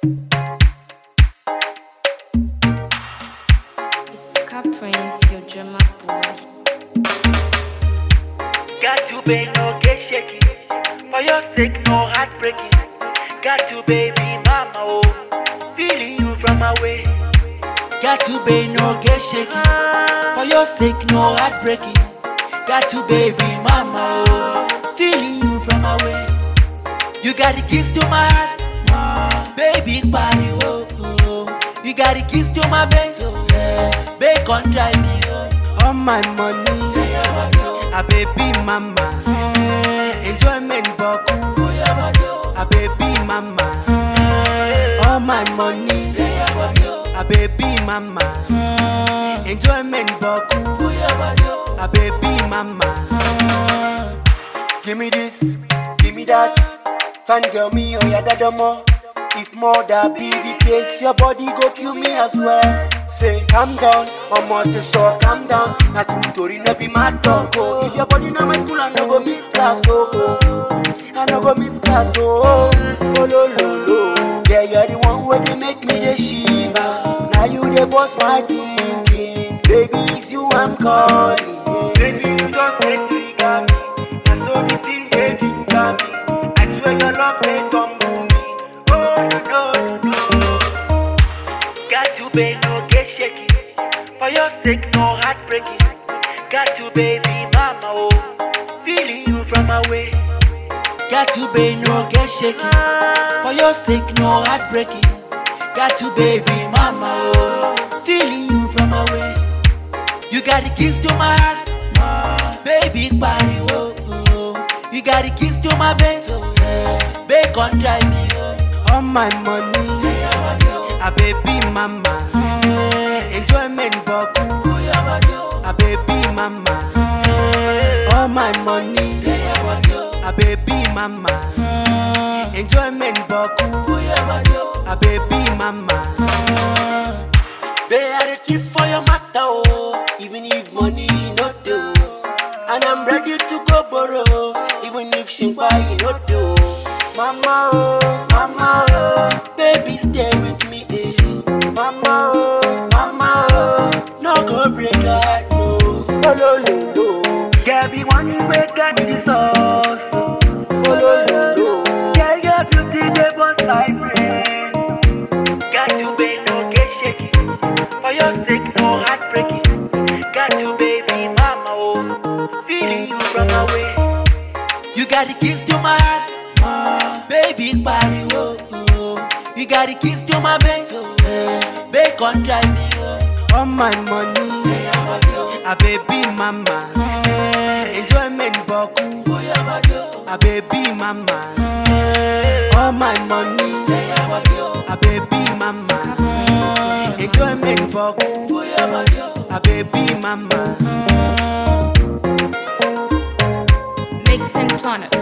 It's Cap Prince, your drummer boy. Got to be no get shaky. For your sake, no heartbreaking. Got to baby mama, oh. Feeling you from away. Got to be no get shaky. For your sake, no heartbreaking. Got to baby mama, oh. Feeling you from away. You got the keys to my heart, baby body, oh. oh. You got the keys to my bench, oh. Yeah. Bacon drive me, oh. All my money, a baby mama. Enjoyment boku for your body, a baby mama. All my money, a baby mama. Enjoyment boku for your body, a baby mama. Give me this, give me that. Fan girl me oh yeah dadomo. If more that be the case, your body go kill me as well. Say calm down, I'm on the shore, calm down. Na true story, no be my talk. Oh, if your body na my school, I no go miss class. Oh, oh. I no go miss class. Oh, oh, oh lo lo lo. Yeah, you're the one where they make me the shiver. Now you the boss my thinking, baby, it's you I'm calling. yeah. Baby, you just make me got me. I saw the thing they did got me. I swear your love they tumble me. Oh, you know, you know. Got to be no get shaky. For your sake, no heartbreaking. Got to baby mama, oh. Feeling you from away. Got to be no get shaky. For your sake, no heartbreaking. Got to baby mama, oh. Feeling you from away. You got the keys to my heart, baby body, oh. oh. You got the keys to my bench, oh. Yeah. Bacon drive me, oh. All my money, a baby mama. Enjoyment boku for your body, a baby mama. All my money, a baby mama. Enjoyment boku for your body, a baby mama. They are the trip for your matter, oh. Even if money no do, and I'm ready to go borrow. Even if shimpa you no do, mama oh, mama oh, baby stay with me, eh. Mama oh, mama oh, no go break heart, oh. Oh lo lo lo, Girl, be one way got the sauce. oh. oh lo lo lo. Girl, your beauty they bust like rain. Got to be no get shaky. For your sake, no heartbreaking. Got to baby mama, oh. Feeling you from away. You got the keys to my heart, baby body, oh, oh. You got the keys to my bench, oh, yeah. Bacon drive me, oh. All my money, a baby mama. Enjoyment boku for your body, a baby mama. All my money, a baby mama. Enjoyment boku for your body, a baby mama. Mixing Planet.